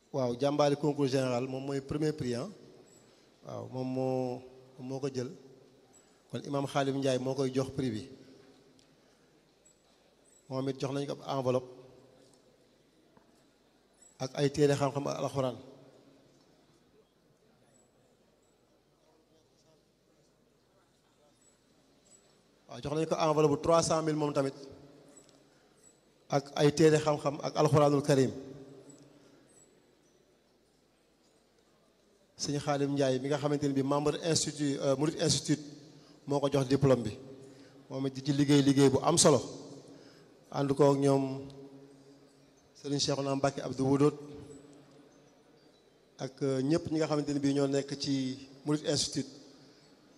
waaw jàmbaari concours général moom mooy premier prix waaw moom moo moo ko jël kon imam Xaalim Ndiaye moo koy jox prix bi moom it jox nañu ko ab enveloppe ak ay téere xam-xam ak alxuraan waaw jox nañu ko enveloppe bu trois cent mille moom tamit ak ay téere xam-xam ak alxuraanul karim sëñ Xaalim Ndiaye mi nga xamante ni bi membre institut Murid institut moo ko jox diplôme bi moom it di ci liggéey liggéey bu am solo ànd ko ak ñoom sëriñ Cheikhouna Mbacké Abdou Wudóot ak ñëpp ñi nga xamante ni bii ñoo nekk ci Murid institut